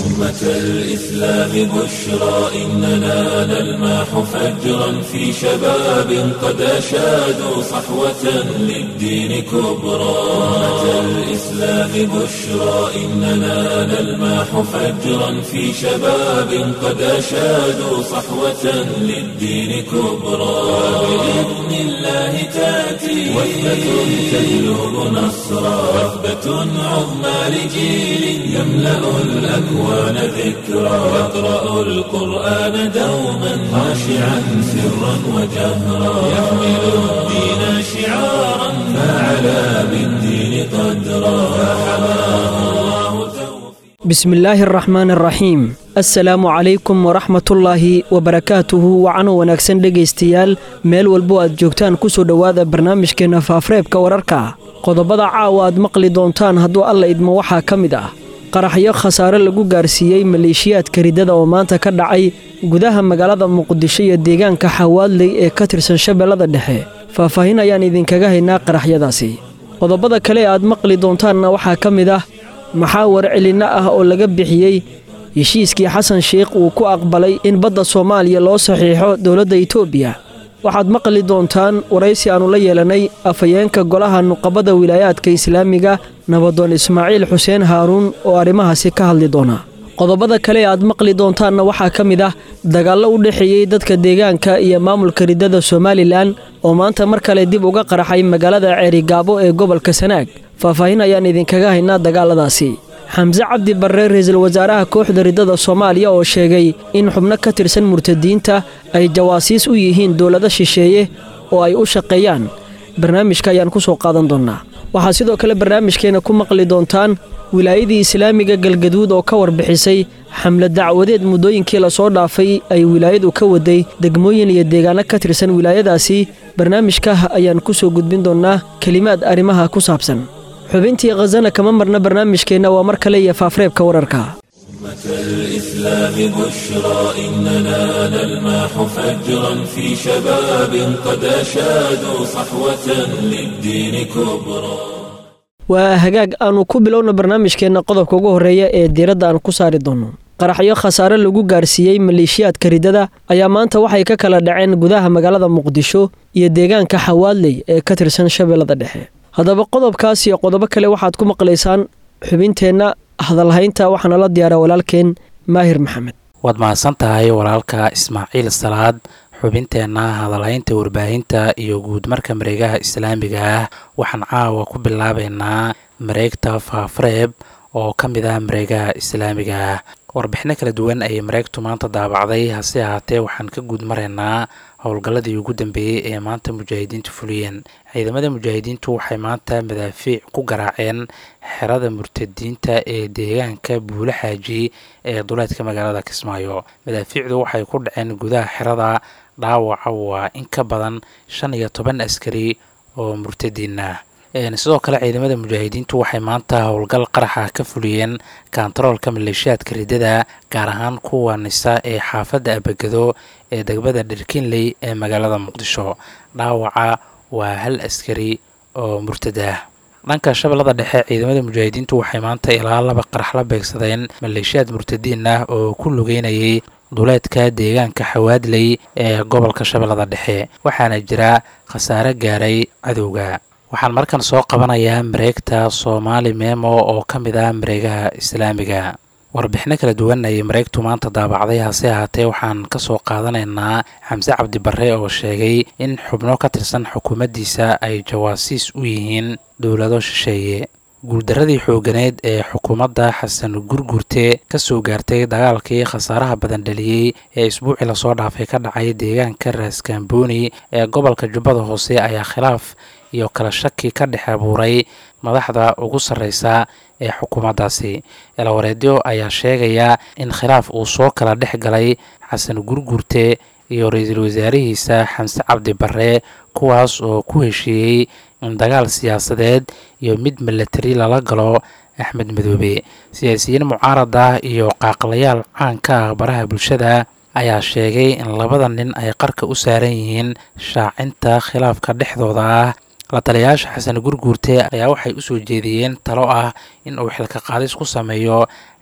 أمة الإسلام بشرى إننا نلمح فجرا في شباب قد أشادوا صحوة للدين كبرى أمة الإسلام بشرى إننا نلمح فجرا في شباب قد أشادوا صحوة للدين كبرى بإذن الله تأتي وثبة تجلب نصرا وثبة عظمى لجيل يملأ الأكوان ذكرا يقرأ القرآن دوما خاشعا سرا وجهرا يحمل الدين شعارا فعلى بالدين قدرا فحماه الله توفيقا بسم illaahi araxmaan araxiim assalaamu calaykum waraxmatullaahi wabarakaatuhu wacano wanaagsan dhegaystayaal meel walbo aad joogtaan ku soo dhowaada barnaamijkeenna faafreebka wararka qodobada caawa aad maqli doontaan hadduu alla idmo waxaa ka mid ah qaraxyo khasaare lagu gaarsiiyey maleeshiyaadka riddada oo maanta ka dhacay gudaha magaalada muqdisho iyo deegaanka xawaadley ee ka tirsan shabeellada dhexe faahfaahin ayaan idinkaga haynaa qaraxyadaasi qodobada kale ee aad maqli doontaanna waxaa ka mid ah maxaa warcelinno ah oo laga bixiyey heshiiskii xasan sheikh uu ku aqbalay in badda soomaaliya loo saxiixo dowladda itoobiya waxaad maqli doontaan waraysi aannu la yeelanay afhayeenka golaha nuqabada wilaayaadka islaamiga nabadoon ismaaciil xuseen haaruun oo arrimahaasi ka hadli doona qodobada kale ee aad maqli doontaanna waxaa ka mid ah dagaallo u dhexeeyey dadka deegaanka iyo maamulka riddada somalilan oo maanta mar kale dib uga qaraxay magaalada ceerigaabo ee gobolka sanaag faahfaahin ayaan idinkaga haynaa dagaaladaasi xamse cabdi barre ra-iisul wasaaraha kooxda riddada soomaaliya oo sheegay in xubno ka tirsan murtadiinta ay jawaasiis u yihiin dowlado shisheeye oo ay u shaqeeyaan barnaamijka ayaan ku soo qaadan doonnaa waxaad sidoo kale barnaamijkeenna ku maqli doontaan wilaayadii islaamiga galgaduud oo ka warbixisay xamle dacwadeed muddooyinkii lasoo dhaafay ay wilaayadu ka waday degmooyin iyo deegaano ka tirsan wilaayadaasi barnaamijka ayaan ku soo gudbin doonnaa kelimaad arrimaha ku saabsan xubintii khasana kama marna barnaamijkeenna waa mar kale iyo faafreebka wararka أمة الإسلام بشرى إننا نلمح فجرا في شباب قد أشادوا صحوة للدين كبرى waa hagaag aannu ku bilowna barnaamijkeenna qodobka ugu horreeya ee diiradda aan ku saari doonno qaraxyo khasaare lagu gaarsiiyey maleeshiyaadka riddada ayaa maanta waxay ka kala dhaceen gudaha magaalada muqdisho iyo deegaanka xawaadley ee ka tirsan shabeellada dhexe haddaba qodobkaas iyo qodobo kale waxaad ku maqlaysaan xubinteenna hadalhaynta waxaana la diyaara walaalkeen maahir maxamed waad mahadsan tahay walaalka ismaaciil salaad xubinteenna hadalhaynta warbaahinta iyo guud marka mareegaha islaamiga ah waxaan caawa ku bilaabaynaa mareegta faafreeb oo ka mid ah mareegaha islaamiga ah warbixino kala duwan ayay mareegtu maanta daabacday hase ahaatee waxaan ka guud maraynaa howlgalladii ugu dambeeyey ee maanta mujaahidiintu fuliyeen ciidamada mujaahidiintu waxay maanta madaafiic ku garaaceen xerada murtadiinta ee deegaanka buule xaaji ee duleedka magaalada kismaayo madaafiicdu waxay ku dhaceen gudaha xerada dhaawaca waa in ka badan shan iyo toban askari oo murtadiin ah sidoo kale ciidamada mujaahidiintu waxay maanta howlgal qaraxa ka fuliyeen kontaroolka maleeshiyaadka riddada gaar ahaan kuwa nisa ee xaafadda abagado ee degmada dherkinley ee magaalada muqdisho dhaawaca waa hal askari oo murtad ah dhanka shabeellada dhexe ciidamada mujaahidiintu waxay maanta ilaa laba qarax la beegsadeen maleeshiyaad murtadiin ah oo ku lugeynayay duleedka deegaanka xawaadley ee gobolka shabeellada dhexe waxaana jira khasaare gaaray cadowga waxaan markan soo qabanayaa mareegta soomaali memo oo ka mid ah mareegaha islaamiga warbixino kala duwan ayay mareegtu maanta daabacday hase ahaatee waxaan ka soo qaadanaynaa xamse cabdi barre oo sheegay in xubno ka tirsan xukuumaddiisa ay jawaasiis u yihiin dowlado shisheeye guuldaradii xooganeed ee xukuumadda xasan gurgurte ka soo gaartay dagaalkii khasaaraha badan dhaliyey ee isbuucii lasoo dhaafay ka dhacay deegaanka raaskambooni ee gobolka jubbada hoose ayaa khilaaf iyo kala shaki ka dhex abuuray madaxda ugu sarreysa ee xukuumaddaasi elawareedyo ayaa sheegaya in khilaaf uu soo kala dhex galay xasan gurgurte iyo ra-iisul wasaarihiisa xamse cabdi barre kuwaas oo ku heshiiyey in dagaal siyaasadeed iyo mid milatari lala galo axmed madoobe siyaasiyiin mucaarad ah iyo qaaqlayaal caanka ah baraha bulshada ayaa sheegay in labada nin ay qarka u saaran yihiin shaacinta khilaafka dhexdooda ah la taliyayaasha xasan gurguurte ayaa waxay u soo jeediyeen talo ah in uu xilka qaadis ku sameeyo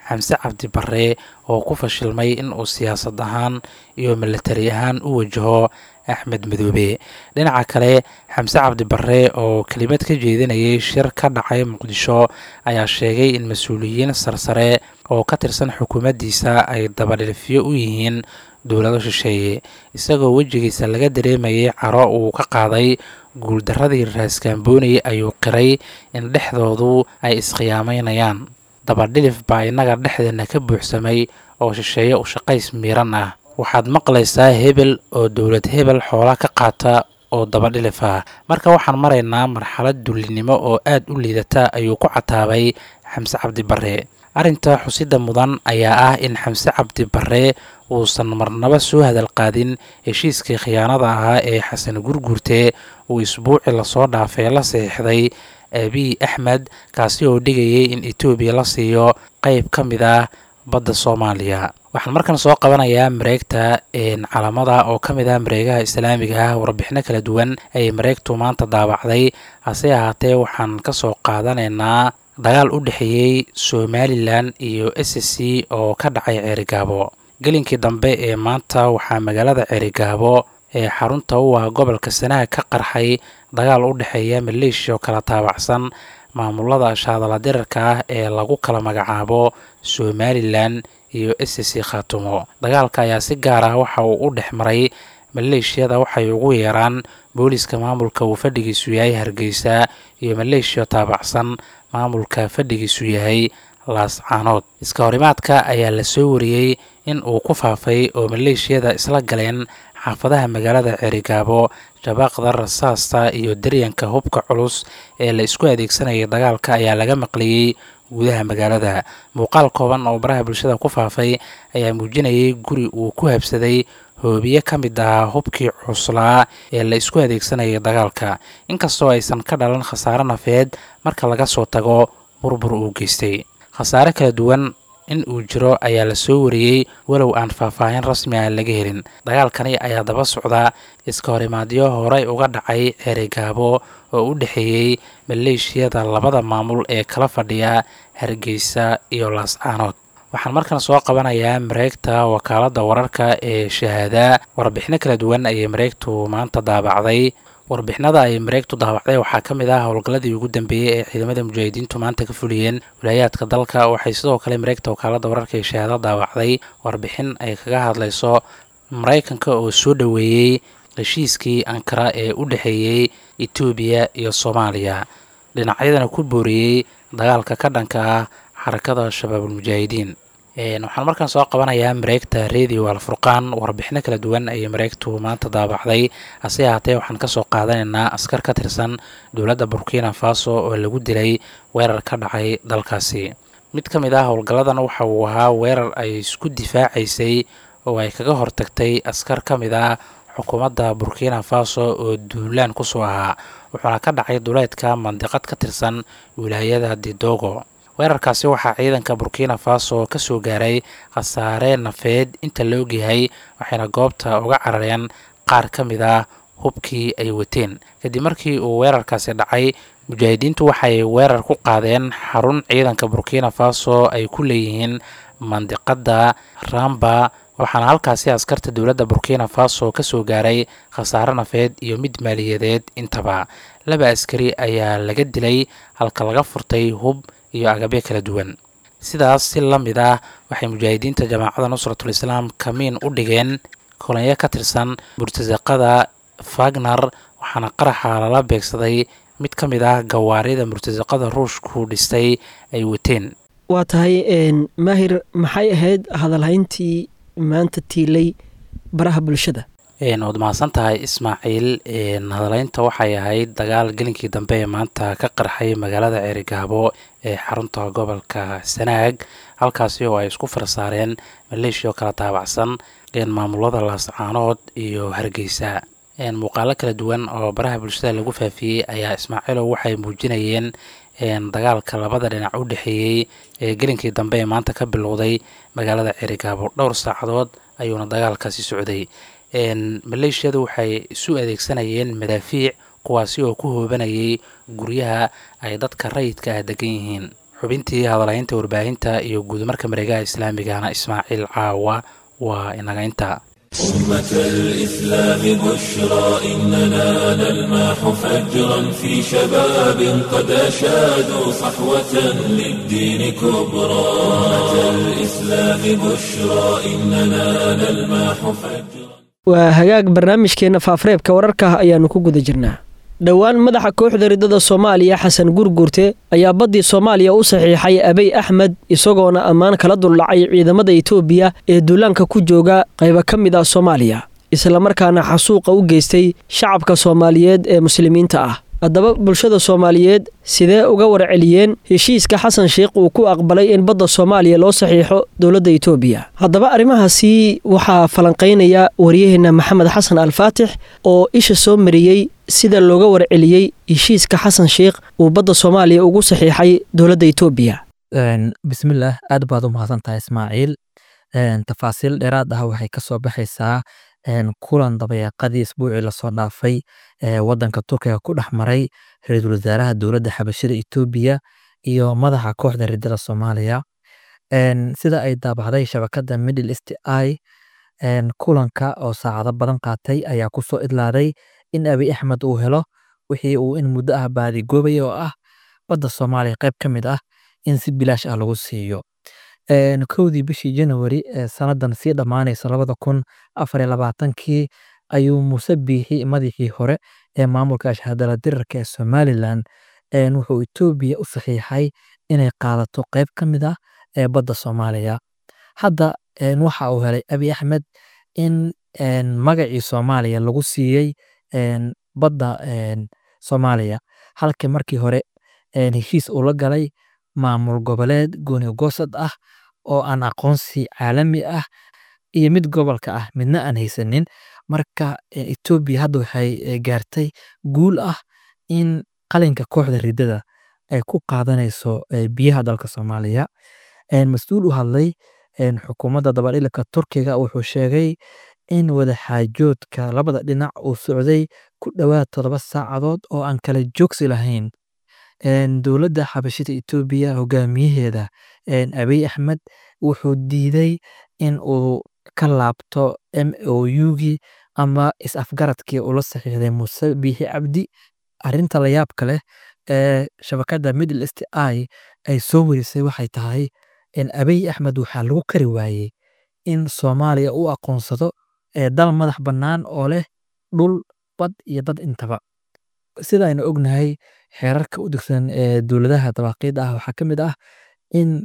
xamse cabdi barre oo ku fashilmay in uu siyaasad ahaan iyo milatari ahaan u wajaho axmed madoobe dhinaca kale xamse cabdi barre oo kelimad ka jeedinayay shir ka dhacay muqdisho ayaa sheegay in mas-uuliyiin sarsare oo ka tirsan xukuumaddiisa ay dabadhilifyo u yihiin dowlado shisheeye isagoo wejigiisa laga dareemayay caro uu ka qaaday guuldaradii raaskambooni ayuu qiray in dhexdoodu ay iskhiyaameynayaan dabadhilif baa innaga dhexdeena ka buuxsamay oo shisheeye u shaqays miiran ah waxaad maqlaysaa hebel oo dowlad hebel xoola ka qaata oo dabadhilif ah marka waxaan maraynaa marxalad dullinimo oo aad u liidata ayuu ku cataabay xamse cabdi barre arrinta xusida mudan ayaa ah in xamse cabdi barre uusan marnaba soo hadal qaadin heshiiskii khiyaanada ahaa ee xasan gurguurte uu isbuuci lasoo dhaafay la saxiixday abiy axmed kaasi oo dhigayay in etoobiya la siiyo qeyb ka mid ah badda soomaaliya waxaan markan soo qabanayaa mareegta calamada oo ka mid ah mareegaha islaamiga ah warbixino kala duwan ayay mareegtu maanta daabacday hase ahaatee waxaan ka soo qaadanaynaa dagaal u dhexeeyey somalilan iyo s c oo ka dhacay ceerigaabo gelinkii dambe ee maanta waxaa magaalada ceerigaabo ee xarunta u ah gobolka sanaha ka qarxay dagaal u dhexeeya maleeshiya oo kala taabacsan maamulada shaadala dirarka ah ee lagu kala magacaabo somalilan iyo s c khaatumo dagaalka ayaa si gaar ah waxa uu u dhex maray maleeshiyada waxay ugu yeeraan booliska maamulka uu fadhigiisu yahay hargeysa iyo maleeshiya taabacsan maamulka fadhigiisu yahay laascaanood iska horimaadka ayaa la soo wariyey in uu ku faafay oo maleeshiyada isla galeen xaafadaha magaalada ceerigaabo shabaaqda rasaasta iyo daryanka hubka culus ee la isku adeegsanayay dagaalka ayaa laga maqliyey gudaha magaalada muuqaal kooban oo baraha bulshada ku faafay ayaa muujinayay guri uu ku habsaday hoobiye ka mid ahaa hubkii cuslaa ee la isku adeegsanayay dagaalka inkastoo aysan ka dhalan khasaare nafeed marka laga soo tago burbur uu geystay khasaare kala duwan in uu jiro ayaa la soo wariyey walow aan faahfaahin rasmi ah laga helin dagaalkani ayaa daba socda iska horimaadyo horey uga dhacay ceerigaabo oo u dhexeeyey maleeshiyada labada maamul ee kala fadhiya hargeysa iyo laascaanood waxaan markan soo qabanayaa mareegta wakaaladda wararka ee shahaada warbixino kala duwan ayay mareegtu maanta daabacday warbixinada ay mareegtu daabacday waxaa ka mid ah howlgalladii ugu dambeeyey ee ciidamada mujaahidiintu maanta ka fuliyeen wilaayaadka dalka waxay sidoo kale mareegta wakaaladda wararka ee shahaado daabacday warbixin ay kaga hadlayso maraykanka oo soo dhoweeyey heshiiskii ankara ee u dhexeeyey etoobiya iyo soomaaliya dhinacyadana ku booriyey dagaalka ka dhanka ah xarakada shabaabulmujaahidiin waxaan markaan soo qabanayaa mareegta radio alfurqaan warbixino kala duwan ayay mareegtu maanta daabacday hase ahaatee waxaan kasoo qaadanaynaa askar ka tirsan dowladda burkina faso oo lagu dilay weerar ka dhacay dalkaasi mid ka mid ah howlgalladan waxa uu ahaa weerar ay isku difaacaysay oo ay kaga hortagtay askar ka mid ah xukuumadda burkina faso oo duulaan kusoo ahaa wuxuuna ka dhacay duleedka mandiqad ka tirsan wilaayada didogo weerarkaasi waxaa ciidanka burkina faso ka soo gaaray khasaare nafeed inta la ogyahay waxayna goobta uga carareen qaar ka mid ah hubkii ay wateen kadib markii uu weerarkaasi dhacay mujaahidiintu waxay weerar ku qaadeen xarun ciidanka burkina faso ay ku leeyihiin mandiqadda ramba waxaana halkaasi askarta dowladda burkina faso ka soo gaaray khasaare nafeed iyo mid maaliyadeed intaba laba askari ayaa laga dilay halka laga furtay hub iyo agabyo kala duwan sidaas si la mid ah waxay mujaahidiinta jamaacadda nusratul islaam kamiin u dhigeen kolonyo ka tirsan murtasaqada fagner waxaana qaraxa lala beegsaday mid ka mid ah gawaarida murtasaqada ruushku dhistay ay wateen waa tahay maahir maxay ahayd hadalhayntii maanta tiilay baraha bulshada waad mahadsan tahay ismaaciil hadaleynta waxay ahayd dagaal gelinkii dambe ee maanta ka qarxay magaalada ceerigaabo ee xarunta gobolka sanaag halkaasi oo ay isku farsaareen maleeshiya oo kala taabacsan maamulada laascaanood iyo hargeysa muuqaalo kala duwan oo baraha bulshada lagu faafiyey ayaa ismaaciilow waxay muujinayeen dagaalka labada dhinac u dhexeeyey ee gelinkii dambe ee maanta ka bilowday magaalada ceerigaabo dhowr saacadood ayuuna dagaalkaasi socday maleeshiyadu waxay isu adeegsanayeen madaafiic kuwaasi oo ku hoobanayay guryaha ay dadka rayidka ah degan yihiin xubintii hadalaynta warbaahinta iyo guudmarka mareegaha islaamigana ismaaciil caawa waa inaga inta أمة الإسلام بشرى إننا نلمح فجرا في شباب قد أشادوا صحوة للدين كبرى أمة الإسلام بشرى إننا نلمح فجرا waa hagaag barnaamijkeenna faafareebka wararka ayaannu ku guda jirnaa dhowaan madaxa kooxda riddada soomaaliya xasan gurgurte ayaa baddii soomaaliya u saxiixay abey axmed isagoona ammaan kala duldhacay ciidamada etoobiya ee duulaanka ku jooga qayba ka mid ah soomaaliya islamarkaana xasuuqa u geystay shacabka soomaaliyeed ee muslimiinta ah haddaba bulshada soomaaliyeed sidee uga warceliyeen heshiiska xasan sheikh uu ku aqbalay in badda soomaaliya loo saxiixo dowladda etoobiya haddaba arrimahaasi waxaa falanqaynaya waryaheenna maxamed xasan alfaatix oo isha soo mariyey sida looga warceliyey heshiiska xasan sheikh uu badda soomaaliya ugu saxiixay dowladda etoobiya bismillaah aad baad u mahadsan tahay ismaaciil tafaasiil dheeraad ah waxay ka soo baxaysaa kulan dabayaaqadii isbuucii lasoo dhaafay wadanka turkiga ku dhex maray ra-iisul wasaaraha dowladda xabashida etoobiya iyo madaxa kooxda riddada soomaaliya sida ay daabacday shabakada middle east i kulanka oo saacado badan qaatay ayaa kusoo idlaaday in abiy axmed uu helo wixii uu in muddo ah baadigoobaya oo ah badda soomaaliya qayb ka mid ah in si bilaash ah lagu siiyo kowdii bishii janawari ee sanadan sii dhammaanaysa labada kun afar iyo labaatankii ayuu muuse biixi madaxii hore ee maamulka ashhadala dirarka ee somalilan wuxuu etoobiya u saxiixay inay qaadato qayb ka mid ah ee badda soomaaliya hadda waxa uu helay abiy axmed in magacii soomaaliya lagu siiyey badda soomaaliya halkii markii hore heshiis uu la galay maamul goboleed gooni goosad ah oo aan aqoonsi caalami ah iyo mid gobolka ah midna aan haysanin marka etoobiya hadda waxay gaartay guul ah in qalinka kooxda riddada ay ku qaadanayso biyaha dalka soomaaliya mas-uul u hadlay xukuumadda dabadhilika turkiga wuxuu sheegay in wadaxaajoodka labada dhinac uu socday ku dhowaad toddoba saacadood oo aan kala joogsi lahayn dowladda xabashida etoobiya hogaamiyaheeda abiy axmed wuxuu diiday in uu ka laabto m o u-gii ama is-afgaradkii ula saxiixday muuse biixi cabdi arinta la yaabka leh ee shabakada middle east i ay soo warisay waxay tahay in abiy axmed waxaa lagu kari waayey in soomaaliya u aqoonsado dal madax bannaan oo leh dhul bad iyo dad intaba sida aynu ognahay xeerarka u degsan ee dowladaha dabaaqiida ah waxaa ka mid ah in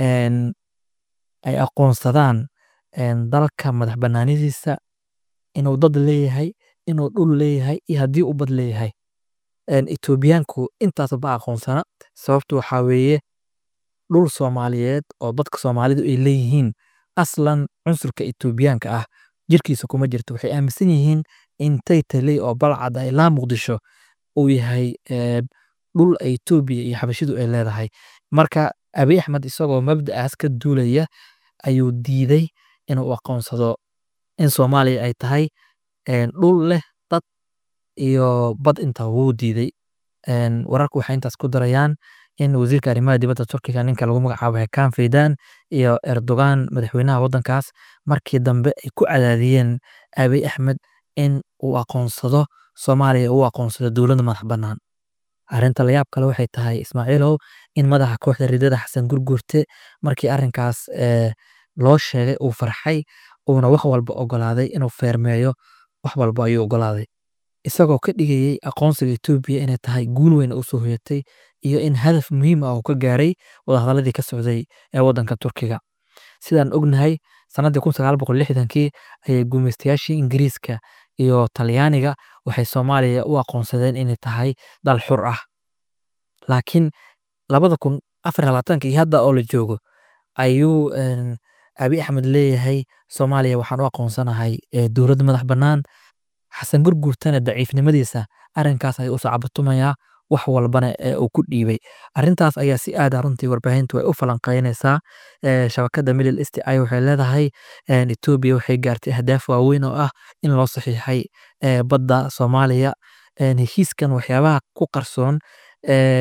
ay aqoonsadaan dalka madax bannaanidiisa inuu dad leeyahay inuu dhul leeyahay iyo haddii uu bad leeyahay etoobiyaanku intaasba aqoonsana sababtu waxaa weeye dhul soomaaliyeed oo dadka soomaalidu ay leeyihiin aslan cunsurka etoobiyaanka ah jirkiisa kuma jirto waxay aaminsan yihiin in taytaley oo balcad ah ilaa muqdisho uu yahay dhul etoobiya iyo xabashidu ay leedahay marka abiy axmed isagoo mabda'aas ka duulaya ayuu diiday inuu aqoonsado in soomaaliya ay tahay dhul leh dad iyo bad inta wuu diiday wararku waxay intaas ku darayaan in wasiirka arrimaha dibadda turkiga ninka lagu magacaabo hekaan faydan iyo erdogan madaxweynaha waddankaas markii dambe ay ku cadaadiyeen abiy axmed in uu aqoonsado soomaaliya uu aqoonsado dowladda madax bannaan arrinta layaab kale waxay tahay ismaaciilow in madaxa kooxda ridada xasan gurgurte markii arrinkaas loo sheegay uu farxay uuna wax walba ogolaaday inuu feermeeyo wax walba ayuu ogolaaday isagoo ka dhigayey aqoonsiga etoobiya inay tahay guul weyn u soo hoyatay iyo in hadaf muhiim ah uu ka gaaray wadahadaladii ka socday ee waddanka turkiga sidaan ognahay sannaddii kun sagaal boqol lixdankii ayay gumaystayaashii ingiriiska iyo talyaaniga waxay soomaaliya u aqoonsadeen inay tahay dal xur ah laakiin labada kun afar labaatanka iyo hadda oo la joogo ayuu abi axmed leeyahay soomaaliya waxaan u aqoonsanahay dowladda madax bannaan xasan gurgurtana daciifnimadiisa arrinkaas ayuu usoo cabatumayaa wax walbana uu ku dhiibay arrintaas ayaa si aada runtii warbaahintu ay u falanqeynaysaa shabakada middle east ay waxay leedahay etoobiya waxay gaartay ahdaaf waaweyn oo ah in loo saxiixay badda soomaaliya heshiiskan waxyaabaha ku qarsoon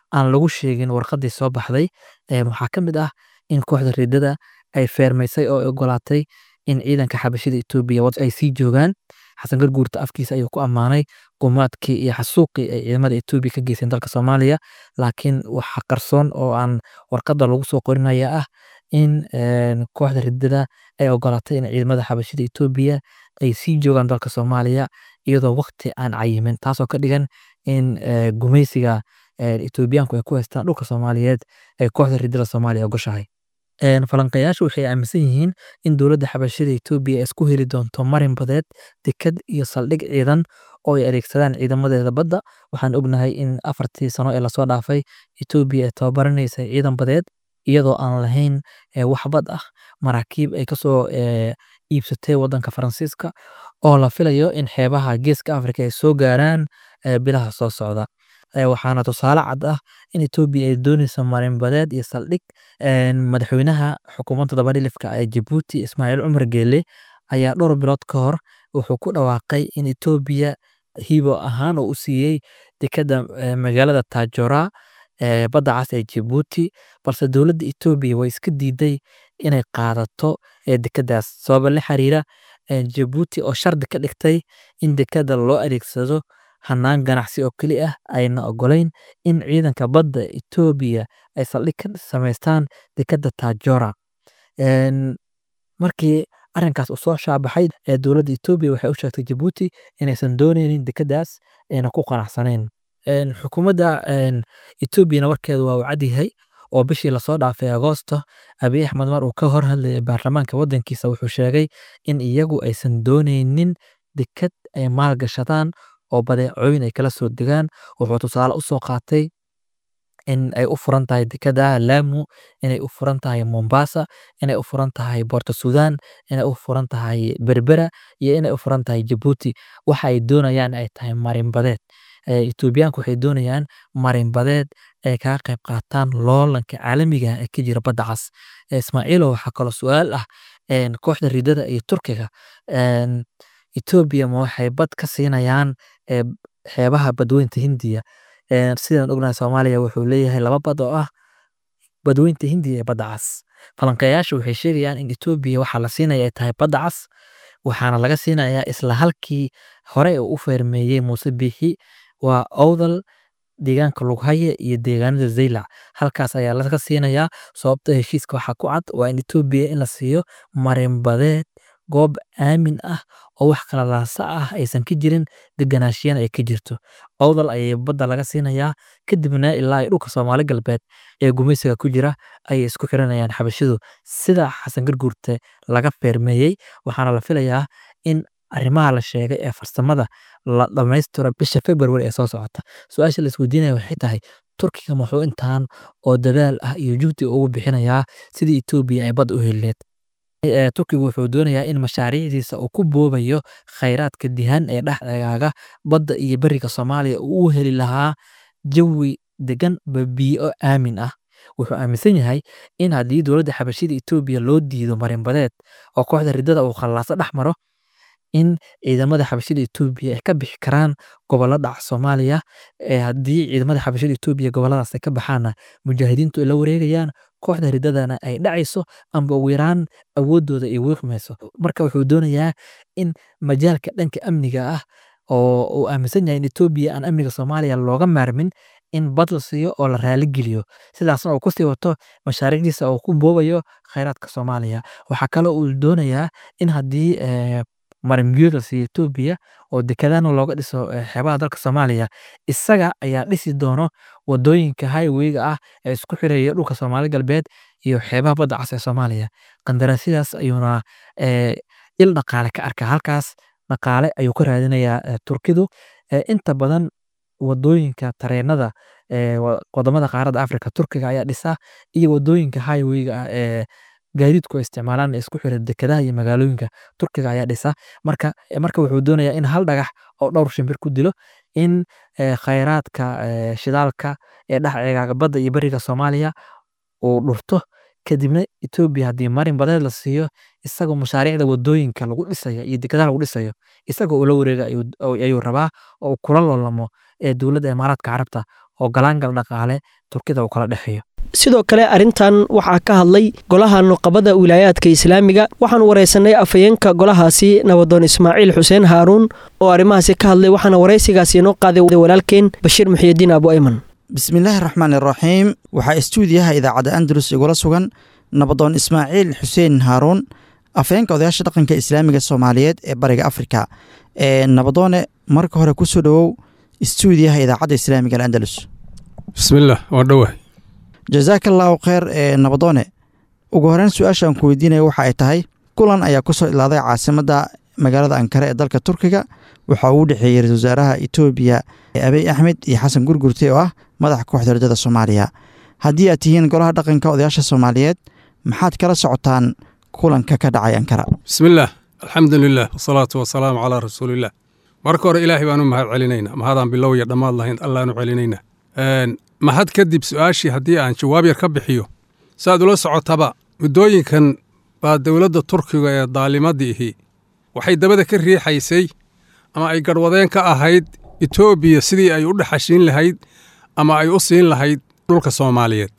aan lagu sheegin warqadii soo baxday waxaa ka mid ah in kooxda riddada ay feermaysay oo ogolaatay in ciidanka xabashida etoobiya ay sii joogaan xasan garguurta afkiisa ayuu ku ammaanay gumaadkii iyo xasuuqii ay ciidamada etoobiya ka geysteen dalka soomaaliya laakiin waxa qarsoon oo aan warqadda lagu soo qorinaya ah in kooxda riddada ay ogolaatay in ciidamada xabashida etoobiya ay sii joogaan dalka soomaaliya iyadoo waqti aan cayimin taasoo ka dhigan in gumaysiga etoobiyaanku ay ku haystaan dhulka soomaaliyeed ay kooxda riddada soomaaliya ogoshahay falanqayaashu waxay aaminsan yihiin in dowladda xabashida etoobiya ay isku heli doonto marin badeed dekad iyo saldhig ciidan oo ay adeegsadaan ciidamadeeda badda waxaan ognahay in afartii sano ee lasoo dhaafay etoobiya ay tababaranaysay ciidan badeed iyadoo aan lahayn wax bad ah maraakiib ay kasoo iibsatay wadanka faransiiska oo la filayo in xeebaha geeska afrika ay soo gaaraan bilaha soo socda waxaana tusaale cad ah in etoobiya ay dooneyso marin badeed iyo saldhig madaxweynaha xukuumadda dabadhilifka ee jabuuti ismaaciil cumar geele ayaa dhowr bilood ka hor wuxuu ku dhawaaqay in etoobiya hibo ahaan oo u siiyey dekadda magaalada taajora badda cas ee jabuuti balse dowladda etoobiya way iska diiday inay qaadato dekadaas sababa la xiriira jabuuti oo shardi ka dhigtay in dekada loo adeegsado hanaan ganacsi oo keli ah ayna ogolayn in ciidanka badda etoobiya ay saldhig ka samaystaan dekadda taajora markii arrinkaas uu soo shaabaxay ee dowladda etoobiya waxay u sheegtay jabuuti inaysan dooneynin dekadaas ayna ku qanacsanayn xukuumadda etoobiyana warkeedu waa uu cadyahay oo bishii lasoo dhaafay agoosto abiy axmed mar uu ka hor hadlayay baarlamaanka wadankiisa wuxuu sheegay in iyagu aysan dooneynin dekad ay maalgashadaan oo badeecooyin ay kala soo degaan wuxuu tusaale u soo qaatay in ay u furan tahay dekada laamu inay u furan tahay mombasa inay u furan tahay borto sudan inay u furan tahay berbera iyo inay u furan tahay jabuuti waxa ay doonayaan ay tahay marinbadeed etoobiyaanku waxay doonayaan marinbadeed ay kaga qayb qaataan loolanka caalamiga ee ka jira badda cas ismaaciilo waxaa kaloo su-aal ah kooxda ridada iyo turkiga etoobiya ma waxay bad ka siinayaan xeebaha badweynta hindiya sidaan ognahay soomaaliya wuxuu leeyahay laba bad oo ah badweynta hindiya ee badda cas falanqeeyaashu waxay sheegayaan in etoobiya waxaa la siinaya ay tahay badda cas waxaana laga siinayaa isla halkii hore uu u feermeeyey muuse biixi waa owdal deegaanka lughaye iyo deegaanada zaylac halkaas ayaa laga siinayaa sababta heshiiska waxaa ku cad waa in etoobiya in la siiyo marinbadeed goob aamin ah oo wax kala laasa ah aysan ka jirin deganaashiyana ay ka jirto owdal ayay badda laga siinayaa kadibna ilaa dhulka soomaali galbeed ee gumaysiga ku jira ayay isku xiranayaan xabashidu sida xasan garguurte laga feermeeyey waxaana la filayaa in arrimaha la sheegay ee farsamada la dhammaystiro bisha february ee soo socota su-aasha la isweydiinaya waxay tahay turkiga muxuu intaan oo dadaal ah iyo juhdi ugu bixinayaa sidii etoobiya ay bad u helineed turkigu wuxuu doonayaa in mashaariicdiisa uu ku boobayo khayraadka dihan ee dhexdegaaga badda iyo beriga soomaaliya uu u heli lahaa jawi degan babiyo aamin ah wuxuu aaminsan yahay in haddii dowladda xabashida etoobiya loo diido marinbadeed oo kooxda ridada uu khallaaso dhex maro in ciidamada xabashida etoobiya ay ka bixi karaan gobollo dhaca soomaaliya haddii ciidamada xabashida etoobiya gobolladaas ay ka baxaanna mujaahidiintu ay la wareegayaan kooxda ridadana ay dhacayso amba ugu yaraan awoodooda ay wiiqmayso marka wuxuu doonayaa in majaalka dhanka amniga ah oo uu aaminsan yahay in etoobiya aan amniga soomaaliya looga maarmin in bad la siiyo oo la raaligeliyo sidaasna uu kusii wato mashaariicdiisa uu ku boobayo khayraadka soomaaliya waxaa kaloo uu doonayaa in haddii marinbiyood la siiyo etoobiya oo dekadana looga dhiso xeebaha dalka soomaaliya isaga ayaa dhisi doono wadooyinka highwayga ah ee isku xiraya dhulka soomaali galbeed iyo xeebaha badda cas ee soomaaliya qandaraasyadaas ayuuna il dhaqaale ka arkaa halkaas dhaqaale ayuu ka raadinayaa turkidu inta badan wadooyinka tareenada wadamada qaaradda africa turkiga ayaa dhisa iyo wadooyinka highwayga ah ee gaadiidku ay isticmaalaan isku xira dekadaha iyo magaalooyinka turkiga ayaa dhisa marka marka wuxuu doonayaa in hal dhagax oo dhowr shimbir ku dilo in khayraadka shidaalka ee dhexceegaaga badda iyo beriga soomaaliya uu dhurto kadibna etoobiya haddii marin badeed la siiyo isagoo mashaariicda wadooyinka lagu dhisayo iyo dekadaha lagu dhisayo isagoo ula wareega ayuu rabaa oo kula loolamo ee dowladda imaaraadka carabta oo galaangal dhaqaale turkida uu kala dhexeeyo sidoo kale arrintan waxaa ka hadlay golaha nuqabada wilaayaadka islaamiga waxaan waraysanay afhayeenka golahaasi nabadoon ismaaciil xuseen haaruun oo arrimahaasi ka hadlay waxaana waraysigaasi inoo qaaday walaalkeen bashiir muxiyidiin abu ayman bismillaahi raxmaan iraxiim waxaa istuudiyaha idaacadda andalus igula sugan nabadoon ismaaciil xuseen haaruun afhayeenka odayaasha dhaqanka islaamiga soomaaliyeed ee bariga afrika ee nabadoone marka hore kusoo dhowow istuudiyaha idaacadda islaamiga alandalus bismillaah waa dhowahay jazaaka allaahu kheyr ee nabadoone ugu horeyn su-aashaan ku weydiinaya waxa ay tahay kulan ayaa kusoo ilaaday caasimadda magaalada ankare ee dalka turkiga waxaa uu dhexeeyey ra-isul wasaaraha etoobiya abiy axmed iyo xasan gurgurte oo ah madaxa kooxda rajada soomaaliya haddii aad tihiin golaha dhaqanka odayaasha soomaaliyeed maxaad kala socotaan kulanka ka dhacay ankara bismillaah alxamdu lilah wasalaatu wasalaamu calaa rasuulillaah marka hore ilaahay baanu mahad celinaynaa mahadaan bilow iyo dhammaad lahayn allaanu celinaynaa mahad kadib su-aashii haddii aan jawaab yar ka bixiyo saaad ula socotaba muddooyinkan baa dowladda turkiga ee daalimadii ihi waxay dabada ka riixaysay ama ay garhwadeen ka ahayd etoobiya sidii ay u dhexashiin lahayd ama ay u siin lahayd dhulka soomaaliyeed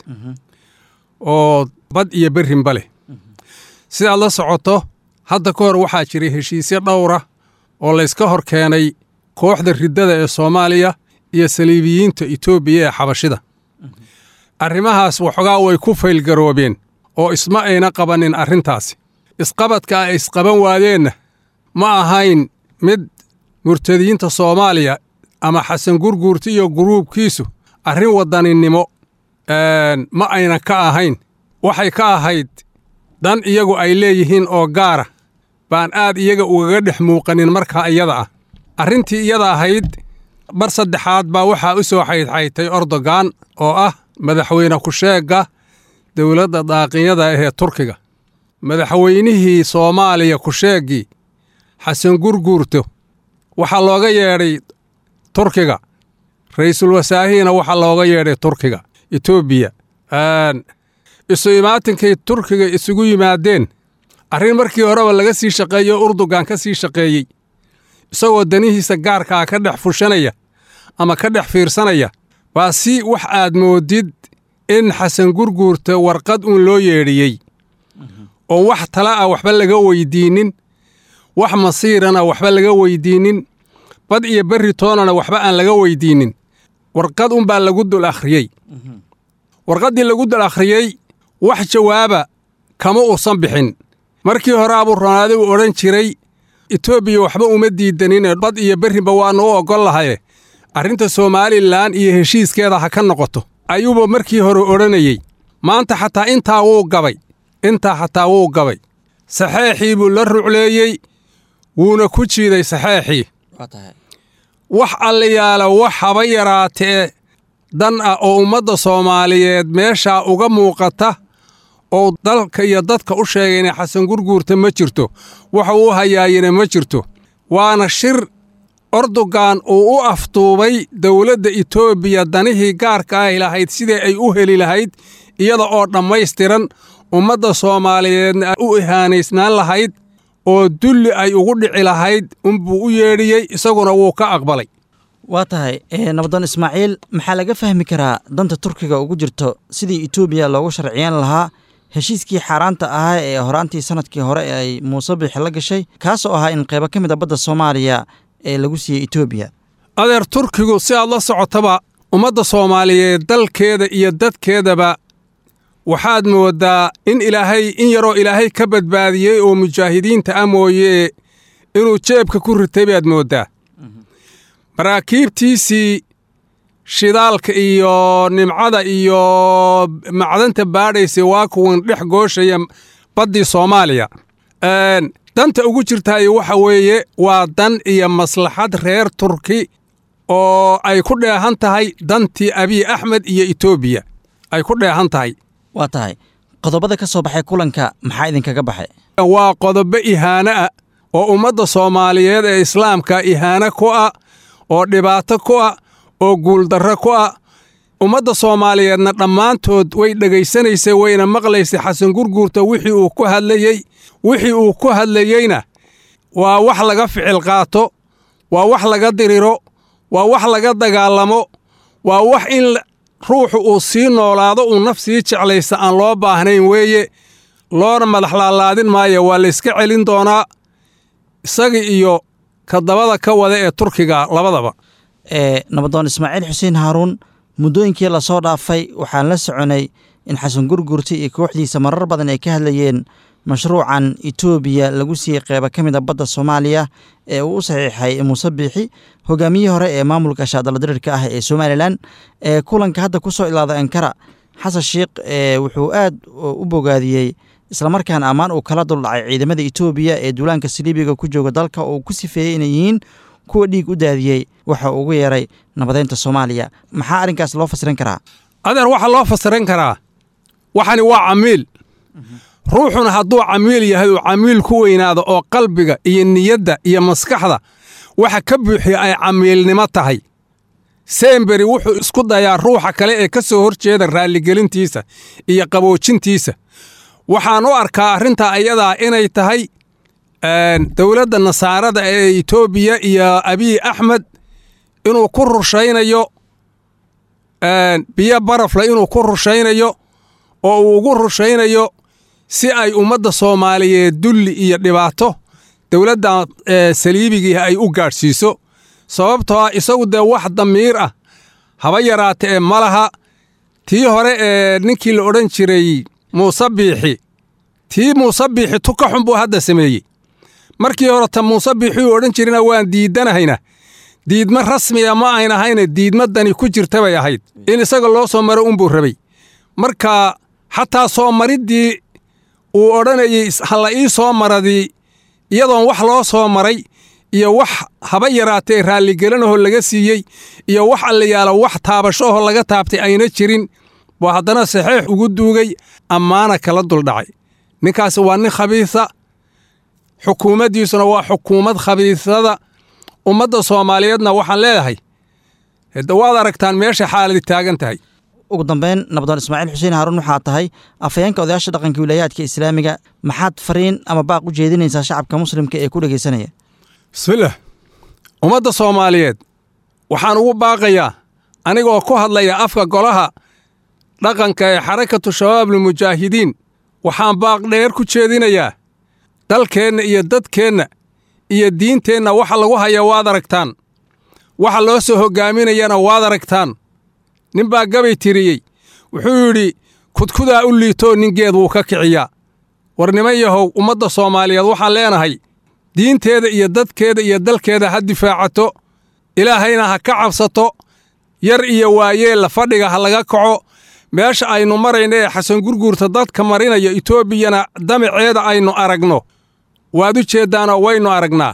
oo bad iyo berrinba leh sidaad la socoto hadda ka hor waxaa jiray heshiisyo dhowra oo layska hor keenay kooxda riddada ee soomaaliya iyo saliibiyiinta etoobiya ee xabashida arrimahaas waxoogaa way ku faylgaroobeen oo isma ayna qabannin arrintaasi isqabadka ay isqaban waadeenna ma ahayn mid murtadiyiinta soomaaliya ama xasan gurguurta iyo guruubkiisu arrin waddaninimo ma ayna ka ahayn waxay ka ahayd dan iyagu ay leeyihiin oo gaara baan aad iyaga ugaga dhex muuqanin markaa iyada ah arrintii iyada ahayd bar saddexaad baa waxaa u soo xaydxaytay ordogan oo ah madaxweyne ku-sheegga dowladda daaqinyada ahee turkiga madaxweynihii soomaaliya ku-sheeggii xasan gurguurto waxaa looga yeedhay turkiga ra'iisul wasaahihiina waxaa looga yeedhay turkiga etoobiya isu imaatinkay turkiga isugu yimaadeen arrin markii horeba laga sii shaqeeyo urdugan ka sii shaqeeyey isagoo danihiisa gaarkaa ka dhex fushanaya ama ka dhex fiirsanaya baa si wax aad moodid in xasan gurguurta warqad uun loo yeedhiyey oo wax tala ah waxba laga weydiinnin wax masiirana waxba laga weydiinnin bad iyo berri toonana waxba aan laga weydiinnin warqad unbaa lagu dul akhriyey warqaddii lagu dul akhriyey wax jawaaba kama uusan bixin markii hore abuu ronaadi uu odhan jiray etoobiya waxba uma diidaninee bad iyo berrinba waannu u oggol lahaye arrinta somalilan iyo heshiiskeeda ha ka noqoto ayuuba markii hore odhanayey maanta xataa intaa wuu gabay intaa xataa wuu gabay saxeexii buu la rucleeyey wuuna ku jiiday saxeexii wax alliyaala wax haba yaraatee dan ah oo ummadda soomaaliyeed meeshaa uga muuqata oo dalka iyo dadka u sheegayna xasan gurguurta ma jirto waxa uu hayaayina ma jirto waana shir ordogan uu u aftuubay dowladda etoobiya danihii gaarka ahi lahayd sidii ay u heli lahayd iyada oo dhammaystiran ummadda soomaaliyeedna u ihaanaysnaan lahayd oo dulli ay ugu dhici lahayd unbuu u yeedhiyey isaguna wuu ka aqbalay waa tahay nabadoon ismaaciil maxaa laga fahmi karaa danta turkiga ugu jirto sidii etoobiya loogu sharciyan lahaa heshiiskii xaaraanta ahaa ee horaantii sanadkii hore ee ay muuse bixi la gashay kaasoo ahaa in qaybo ka mid a badda soomaaliya ee lagu siiyey etoobiya adeer turkigu si aad la socotaba ummadda soomaaliyeed dalkeeda iyo dadkeedaba waxaad mooddaa in ilaahay in yaroo ilaahay ka badbaadiyey oo mujaahidiinta ah mooyee inuu jeebka ku ritay baad mooddaa maraakiibtiisii shidaalka iyo nimcada iyo macdanta baadhaysa waa kuwan dhex gooshaya baddii soomaaliya danta ugu jirtaayo waxa weeye waa dan iyo maslaxad reer turki oo ay ku dheehan tahay dantii abiy axmed iyo etoobiya ay ku dheehan tahay waa tahay qodobada ka soo baxay kulanka maxaa idinkaga baxay waa qodobo ihaano ah oo ummadda soomaaliyeed ee islaamka ihaano ku ah oo dhibaato ku ah oo guuldarro ku ah ummadda soomaaliyeedna dhammaantood way dhegaysanaysay wayna maqlaysay xasan gurguurta wixii uu ku hadlayey wixii uu ku hadlayeyna waa wax laga ficil qaato waa wax laga diriro waa wax laga dagaalamo waa wax in ruuxu uu sii noolaado uu naf sii jeclaysta aan loo baahnayn weeye loona madax laalaadin maayo waa layska celin doonaa isaga iyo kadabada ka wada ee turkiga labadaba nabadoon ismaaciil xuseen haaruun muddooyinkii lasoo dhaafay waxaan la soconay in xasan gurgurti iyo kooxdiisa marar badan ay ka hadlayeen mashruucan etoobiya lagu siiyey qeybo ka mid a badda soomaaliya ee uu u saxiixay muuse biixi hogaamiyihii hore ee maamulka shaadaladirirka ah ee somalilan ee kulanka hadda ku soo ilaada ankara xasan sheikh wuxuu aad u bogaadiyey islamarkaana ammaan uu kala duldhacay ciidamada etoobiya ee duulaanka saliibiga ku jooga dalka oo uu ku sifeeyey inay yihiin kuwa dhiig u daadiyey waxa uu ugu yeeray nabadeynta soomaaliya maxaa arrinkaas loo fasirin karaa adeer waxaa loo fasirin karaa waxani waa camiil ruuxuna hadduu camiil yahay uu camiil ku weynaado oo qalbiga iyo niyadda iyo maskaxda waxa ka buuxiya ay camiilnimo tahay seemberi wuxuu isku dayaa ruuxa kale ee ka soo hor jeeda raalligelintiisa iyo qaboojintiisa waxaan u arkaa arrintaa ayadaa inay tahay dowladda nasaarada ee etoobiya iyo abiy axmed inuu ku rushaynayo biyo barafle inuu ku rushaynayo oo uu ugu rushaynayo si ay ummadda soomaaliyeed dulli iyo dhibaato dowladda saliibigii ay u gaadhsiiso sababtoo ah isagu dee wax damiir ah haba yaraata ee ma laha tii hore ee ninkii la odhan jiray muuse biixi tii muuse biixi tuka xun buu hadda sameeyey markii hore ta muuse biixi uu odhan jirina waan diidanahayna diidma rasmiga ma ayn ahayne diidmadani ku jirta bay ahayd in isaga loo soo maro unbuu rabay marka xataa soo mariddii uu odhanayey halla ii soo maradii iyadoon wax loo soo maray iyo wax haba yaraatee raalligelinahoo laga siiyey iyo wax allayaalo wax taabashoahoo laga taabtay ayna jirin buu haddana saxiix ugu duugay ammaana kala duldhacay ninkaasi waa nin khabiisa xukuumaddiisuna waa xukuumad khabiisada ummadda soomaaliyeedna waxaan leedahay hede waad aragtaan meesha xaaladi taagan tahay ugu dambeyn nabadoon ismaaciil xuseen haaruun waxaa tahay afhayeenka odayaasha dhaqanka wilaayaadka islaamiga maxaad fariin ama baaq u jeedinaysaa shacabka muslimka ee ku dhegaysanaya bismillaah ummadda soomaaliyeed waxaan ugu baaqayaa anigoo ku hadlaya afka golaha dhaqanka ee xarakatu shabaabulmujaahidiin waxaan baaq dheer ku jeedinayaa dalkeenna iyo dadkeenna iyo diinteenna waxa lagu haya waad aragtaan waxa loo soo hoggaaminayana waad aragtaan ninbaa gabay tiriyey wuxuu yidhi kudkudaa u liitoo ningeed wuu ka kiciyaa war niman yahow ummadda soomaaliyeed waxaan leenahay diinteeda iyo dadkeeda iyo dalkeeda ha difaacato ilaahayna ha ka cabsato yar iyo waayeella fadhiga ha laga kaco meesha aynu marayna ee xasan gurguurta dadka marinaya etoobiyana damaceeda aynu aragno waad u jeeddaanoo waynu aragnaa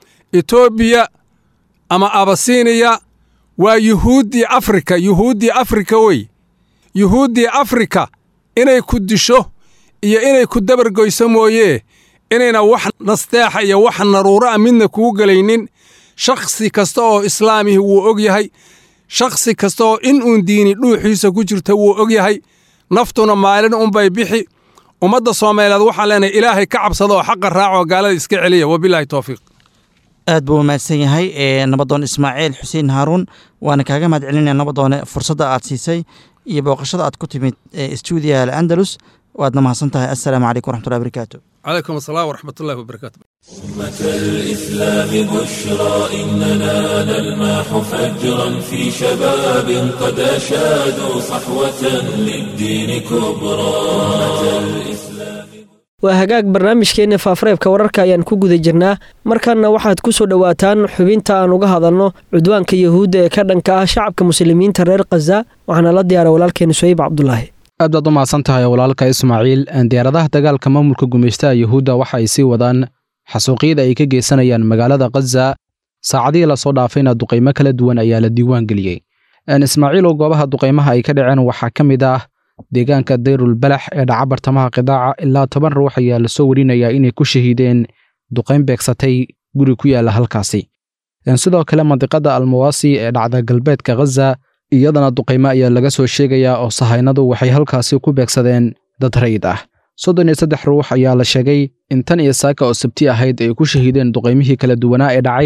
etoobiya ama abasiiniya waa yuhuuddii afrika yuhuuddii afrika wey yuhuuddii afrika inay ku disho iyo inay ku dabargoyso mooyee inayna wax nasteexa iyo wax naruuro a midna kuu gelaynin shakhsi kasta oo islaamihi wuu og yahay shakhsi kasta oo in uun diini dhuuxiisa ku jirta wuu og yahay naftuna maalin unbay bixi ummadda soomaaliyeed waxaan leenahay ilaahay ka cabsada oo xaqa raacoo gaalada iska celiya wabilaahi towfiiq aad buu mahadsan yahay nabadoon ismaaciil xuseen haaruun waana kaaga mahad celinaya nabadoone fursadda aad siisay iyo booqashada aad ku timid stuudiyaha al'andalus waadna mahadsan tahay assalaamu calaykum waraxmatullahi barakaatu calaykum asalaam waraxmatullahi wabarakaatu أمة الإسلام بشرى إننا نلماح فجرا في شباب قد أشادوا صحوة للدين كبرى أمة الإسلام waa hagaag barnaamijkeenna faafareebka wararka ayaan ku guda jirnaa markanna waxaad ku soo dhowaataan xubinta aan uga hadalno cudwaanka yahuudda ee ka dhanka ah shacabka muslimiinta reer khaza waxaana la diyaara walaalkeena suhayb cabdulaahi aad baad u mahadsan tahay walaalka ismaaciil diyaaradaha dagaalka maamulka gumaystaha yuhuudda waxa ay sii wadaan xasuuqyada ay ka geysanayaan magaalada khaza saacadihii lasoo dhaafayna duqaymo kala duwan ayaa la diiwaan geliyey ismaaciilow goobaha duqaymaha ay ka dhaceen waxaa ka mid ah deegaanka dayrul balax ee dhaca bartamaha qidaaca ilaa toban ruux ayaa lasoo warinayaa inay ku shahiideen duqayn beegsatay guri ku yaalla halkaasi sidoo kale mandiqada almawaasi ee dhacda galbeedka khaza iyadana duqaymo ayaa laga soo sheegayaa oo sahaynadu waxay halkaasi ku beegsadeen dad rayid ah soddon iyo saddex ruux ayaa la sheegay in tan iyo saaka oo sabti ahayd ay ku shahiideen duqaymihii kala duwanaa ee dhacay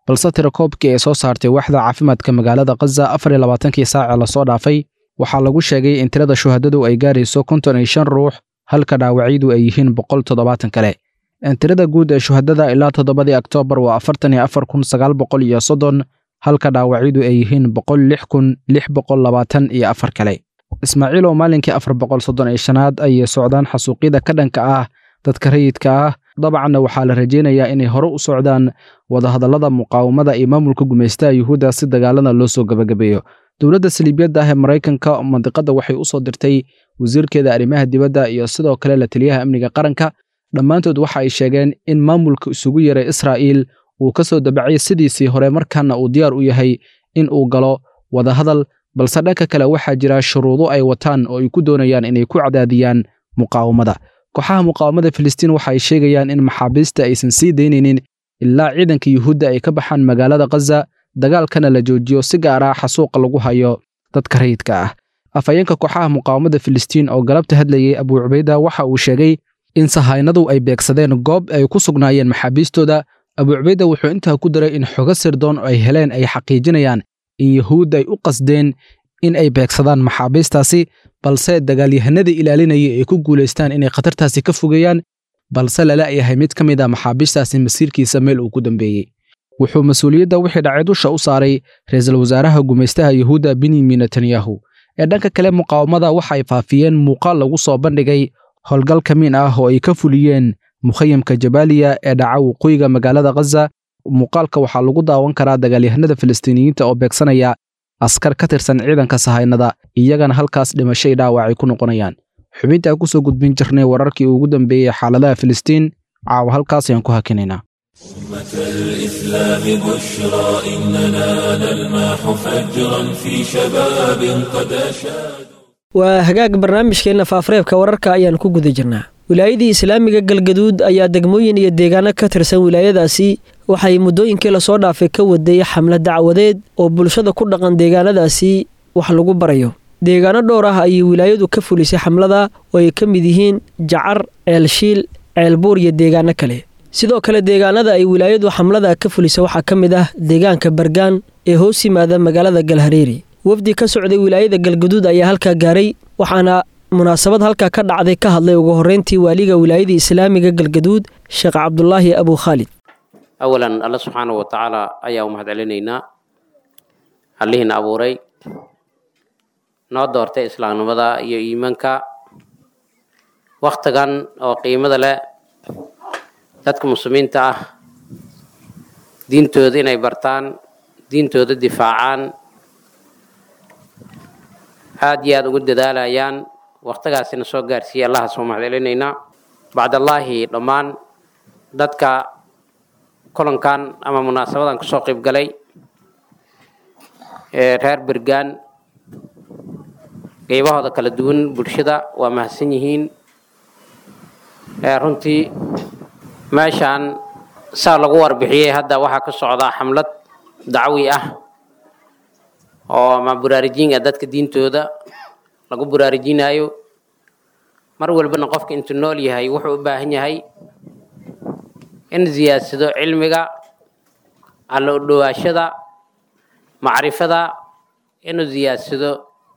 balse tirakoobkii ay soo saartay waaxda caafimaadka magaalada khaza afar iyo labaatankii saace lasoo dhaafay waxaa lagu sheegay in tirada shuhadadu ay gaarayso konton iyo shan ruux halka dhaawacyadu ay yihiin boqol toddobaatan kale tirada guud ee shuhadada ilaa toddobadii oktoobar waa afartan iyo afar kun sagaal boqol iyo soddon halka dhaawacyadu ay yihiin boqol lix kun lix boqol labaatan iyo afar kale ismaaciil oo maalinkii afar boqol soddon iyo shanaad ayay socdaan xasuuqyada ka dhanka ah dadka rayidka ah dabcanna waxaa la rajaynayaa inay hore u socdaan wadahadallada muqaawamada iyo maamulka gumaystaha yuhuudda si dagaalada loo soo gebagabeeyo dowladda saliibiyadda ah ee maraykanka mandiqadda waxay u soo dirtay wasiirkeeda arrimaha dibadda iyo sidoo kale la taliyaha amniga qaranka dhammaantood waxa ay sheegeen in maamulka isugu yaray israa'iil uu ka soo dabacay sidiisii hore markaana uu diyaar u yahay in uu galo wadahadal balse dhanka kale waxaa jira shuruudo ay wataan oo ay ku doonayaan inay ku cadaadiyaan muqaawamada kooxaha muqaawamada filistiin waxa ay sheegayaan in maxaabiista aysan sii daynaynin ilaa ciidanka yuhuudda ay ka baxaan magaalada khaza dagaalkana la joojiyo si gaar ah xasuuqa lagu hayo dadka rayidka ah afhayeenka kooxaha muqaawamada filistiin oo galabta hadlayay abuu cubayda waxa uu sheegay in sahaynadu ay beegsadeen goob ay ku sugnaayeen maxaabiistooda abuu cubayda wuxuu intaa ku daray in xogo sirdoon ay heleen ay xaqiijinayaan in yuhuudda ay u qasdeen in ay beegsadaan maxaabiistaasi balse dagaalyahanadii ilaalinaya ay ku guulaystaan inay khatartaasi ka fogeeyaan balse lala yahay mid ka mid a maxaabiistaasi masiirkiisa meel uu ku dambeeyey wuxuu mas-uuliyadda wixii dhacay dusha u saaray ra-iisul wasaaraha gumaystaha yuhuudda benyamin netanyahu ee dhanka kale muqaawamada waxa ay faafiyeen muuqaal lagu soo bandhigay howlgal kamiin ah oo ay ka fuliyeen mukhayamka jabaaliya ee dhaca waqooyiga magaalada khaza muuqaalka waxaa lagu daawan karaa dagaalyahanada filistiiniyiinta oo beegsanaya askar ka tirsan ciidanka sahaynada iyagana halkaas dhimashay dhaawacay ku noqonayaan xubintaa ku soo gudbin jirnay wararkii ugu dambeeyey xaaladaha filistiin caawa halkaas ayaan ku hakinaynaa أمة الإسلام بشرى إننا نلمح فجرا في شباب قد أشادوا waa hagaag barnaamijkeenna faafareebka wararka ayaan ku guda jirnaa wilaayadii islaamiga galgaduud ayaa degmooyin iyo deegaano ka tirsan wilaayadaasi waxay muddooyinkii lasoo dhaafay ka waday xamlad dacwadeed oo bulshada ku dhaqan deegaanadaasi wax lagu barayo deegaano dhowr ah ayay wilaayadu ka fulisay xamlada oo ay ka mid yihiin jacar ceelshiil ceelbuur iyo deegaano kale sidoo kale deegaanada ay wilaayadu xamlada ka fulisa waxaa ka mid ah deegaanka bargaan ee hoos yimaada magaalada galhareeri wafdi ka socday wilaayada galgaduud ayaa halkaa gaaray waxaana munaasabad halkaa ka dhacday ka hadlay ugu horreyntii waaliga wilaayada islaamiga galgaduud sheekh cabdulaahi abu khaalid awalan alla subxaana wa tacaala ayaa u mahad celinaynaa allihiina abuuray noo doortay islaamnimada iyo iimaanka wakhtigan oo qiimada leh dadka muslimiinta ah diintooda inay bartaan diintooda difaacaan aada iyo aada ugu dadaalayaan wakhtigaasina soo gaarsiiyey allahaas waa mahad celinaynaa bacdallaahi dhammaan dadka kulankan ama munaasabadan kasoo qayb galay ee reer bergaan qeybahooda kala duwan bulshada waa mahadsan yihiin runtii meeshaan saa lagu warbixiyey hadda waxaa ka socdaa xamlad dacwi ah oo ama buraarijiin ah dadka diintooda lagu buraarujinaayo mar walbana qofka intuu nool yahay wuxuu u baahan yahay in ziyaadsado cilmiga alla u dhowaashada macrifada inuu ziyaadsado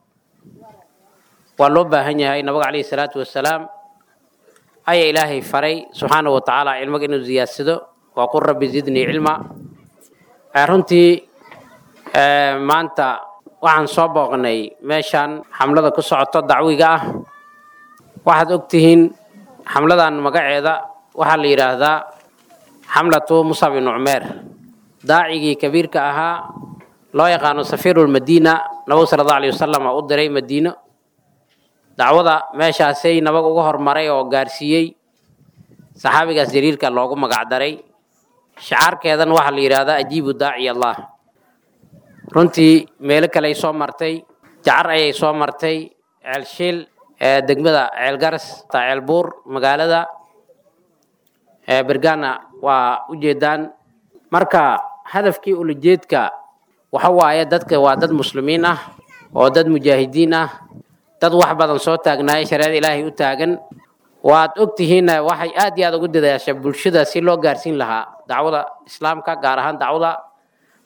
waa loo baahan yahay nabiga calayhi salaatu wasalaam ayaa ilaahay faray subxaanahu wa tacaala cilmiga inuu ziyaadsado waa qul rabbi zidnii cilma runtii maanta waxaan soo booqnay meeshaan xamlada ku socoto dacwiga ah waxaad og tihiin xamladan magaceeda waxaa la yidhaahdaa xamlatu musab ibnu cumeer daacigii kabiirka ahaa loo yaqaano safiirulmadiina nabigu sala allahu alayh wasalam oo u diray madiino dacwada meeshaasay nabag uga hormaray oo gaarsiiyey saxaabigaas jariirka loogu magacdaray shacaarkeedan waxaa la yidhaahdaa ajiibu daaciy allah runtii meelo kale ay soo martay jacar ayay soo martay ceelshiil degmada ceelgaras ceelbuur magaalada bergana waa ujeedaan marka hadafkii ulajeedka waxa waaye dadka waa dad muslimiin ah oo dad mujaahidiin ah dad wax badan soo taagnaaya shareecada ilaahay u taagan waad og tihiinna waxay aad iyo aad ugu dadaasha bulshada si loo gaarsiin lahaa dacwada islaamka gaar ahaan dacwada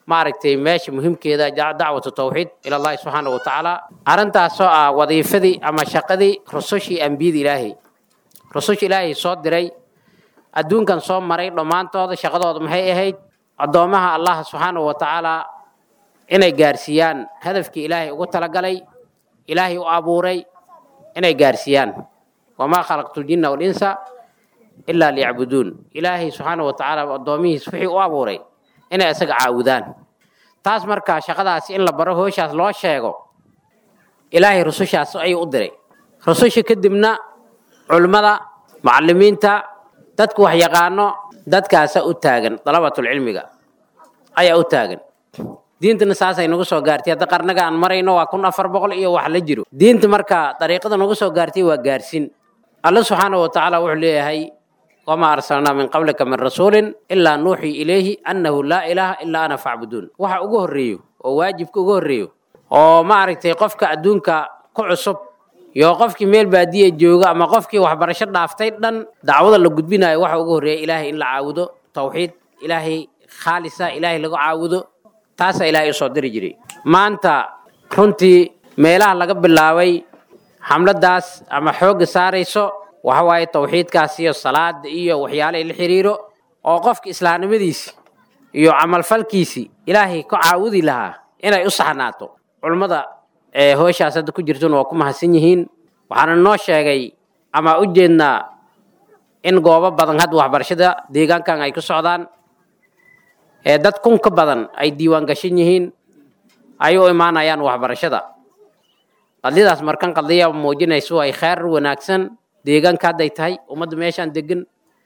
maaragtay meesha muhiimkeeda dacwatu tawxiid ila allahi subxaana wa tacaala arrintaasoo ah wadiifadii ama shaqadii rusushii ambiyada ilaahay rususha ilaahay soo diray adduunkan soo maray dhammaantooda shaqadooda maxay ahayd addoommaha allah subxaana wa tacaala inay gaarsiiyaan hadafkii ilaahay ugu talagalay ilaahay u abuuray inay gaarsiiyaan wamaa khalaqtu ljinna walinsa ilaa liyacbuduun ilaahay subxaana wa tacaala addoomihiis wixii u abuuray inay isaga caawudaan taas markaa shaqadaas in la baro hooshaas loo sheego ilaahay rusushaas ayuu u diray rususha kadibna culimmada macallimiinta dadku wax yaqaano dadkaasa u taagan dalabatulcilmiga ayaa u taagan diintana saasay nagu soo gaartay hadda qarnaga aan marayno waa kun afar boqol iyo wax la jiro diinta markaa dariiqada nagu soo gaartay waa gaarsin alla subxaana wa tacaala wuxuu leeyahay wamaa arsalnaa min qablika min rasuulin ilaa nuuxii ilayhi annahu laa ilaaha ilaa ana facbuduun waxa ugu horreeyo oo waajibka ugu horreeyo oo maaragtay qofka adduunka ku cusub iyo qofkii meel baadiya jooga ama qofkii waxbarasho dhaaftay dhan dacwada la gudbinayo waxa ugu horreeya ilaahay in la caabudo tawxiid ilaahay khaalisa ilaahay lagu caabudo taasaa ilaahay usoo diri jiray maanta runtii meelaha laga bilaabay xamladaas ama xoogga saarayso waxa waaye tawxiidkaas iyo salaada iyo waxyaalaha la xiriiro oo qofka islaamnimadiisi iyo camalfalkiisi ilaahay ku caawudi lahaa inay u saxnaato culummada ee hooshaas hadda ku jirtuna waa ku mahadsan yihiin waxaana noo sheegay ama u jeednaa in goobo badan hadda waxbarashada deegaankan ay ku socdaan ee dad kun ka badan ay diiwaan gashan yihiin ay u imaanayaan waxbarashada qadiyadaas markan qadiya muujinayso ay kheyr wanaagsan deegaanka hadday tahay ummadda meeshaan degan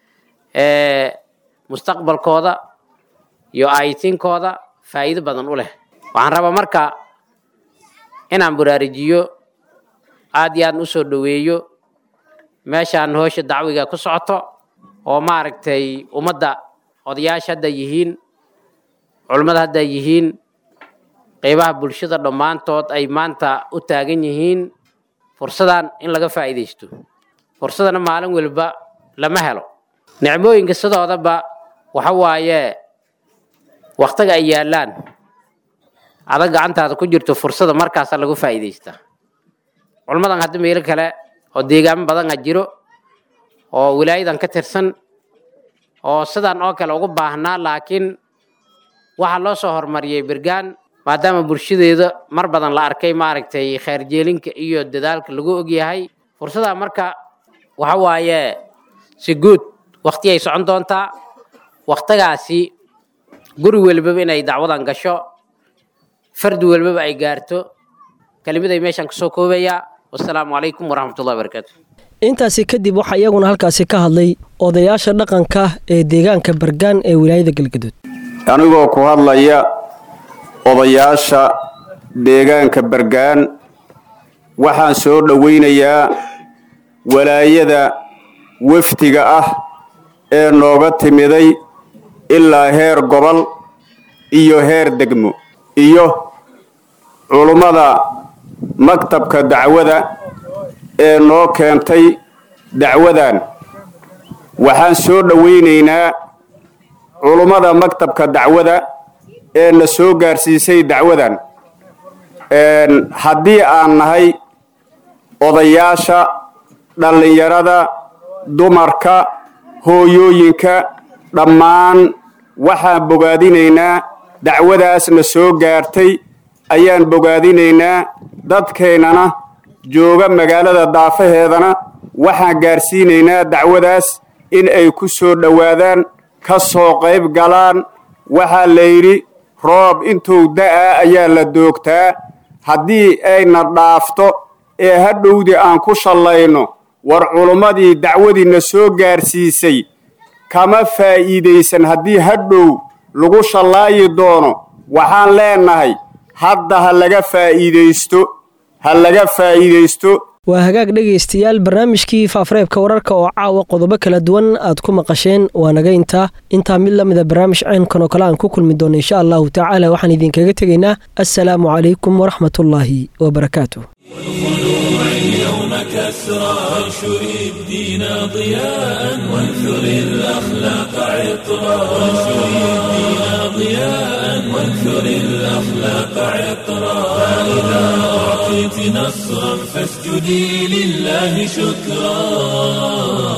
ee mustaqbalkooda iyo aayitiinkooda faa'iido badan u leh waxaan rabaa marka inaan baraarujiyo aad iyo aad u soo dhoweeyo meeshaan hoosha dacwiga ku socoto oo maaragtay ummadda odayaasha hadda yihiin culummada hadda yihiin qeybaha bulshada dhammaantood ay maanta u taagan yihiin fursadan in laga faa'iidaysto fursadana maalin waliba lama helo nicmooyinka sidoodaba waxa waaye waktiga ay yaallaan adag gacantaada ku jirto fursada markaasa lagu faa'iidaystaa culmadan hadda meelo kale oo deegaamo badan a jiro oo wilaayadan ka tirsan oo sidan oo kale ugu baahnaa laakiin waxaa loo soo horumariyey bergaan maadaama bulshadeeda mar badan la arkay maaragtay kheyrjeelinka iyo dadaalka lagu ogyahay fursadaa marka waxa waaye si guud wakti ay socon doontaa waktigaasi guri welbaba inay dacwadan gasho fardi welbaba ay gaarto kelimaday meeshaan kasoo koobayaa wasalaamu calaykum waraxmatullahi wabarakaatu intaasi kadib waxaa iyaguna halkaasi ka hadlay odayaasha dhaqanka ee deegaanka bargaan ee wilaayada galgaduud anigoo ku hadlaya odayaasha deegaanka bargaan waxaan soo dhowaynayaa walaayada wafdiga ah ee nooga timiday ilaa heer gobol iyo heer degmo iyo culummada maktabka dacwada ee noo keentay dacwadan waxaan soo dhowaynaynaa culummada maktabka dacwada ee na soo gaarsiisay dacwadan haddii aan nahay odayaasha dhallinyarada dumarka hooyooyinka dhammaan waxaan bogaadinaynaa dacwadaasna soo gaartay ayaan bogaadinaynaa dadkeennana jooga magaalada daafaheedana waxaan gaarsiinaynaa dacwadaas in ay ku soo dhowaadaan ka soo qayb galaan waxaa la yidhi roob intuu da'aa ayaa la doogtaa haddii ayna dhaafto ee hadhowdii aan ku shallayno war culummadii dacwadiina soo gaarsiisay kama faa'iidaysan haddii hadhow lagu shallaayi doono waxaan leennahay hadda ha laga faa'iidaysto ha laga faa'iidaysto waa hagaag dhegaystayaal barnaamijkii faafareebka wararka oo caawa qodobo kala duwan aad ku maqasheen waa naga intaa intaa mid lamida barnaamij caynkan oo kale aan ku kulmi doono insha allahu tacaala waxaan idinkaga tegaynaa assalaamu calaykum waraxmatullaahi wabarakaatu اليوم كسرى وانشر الدين ضياء وانثر الأخلاق عطرا وانشر الدين ضياء وانثر الأخلاق عطرا فإذا أعطيت نصرا فاسجدي لله شكرا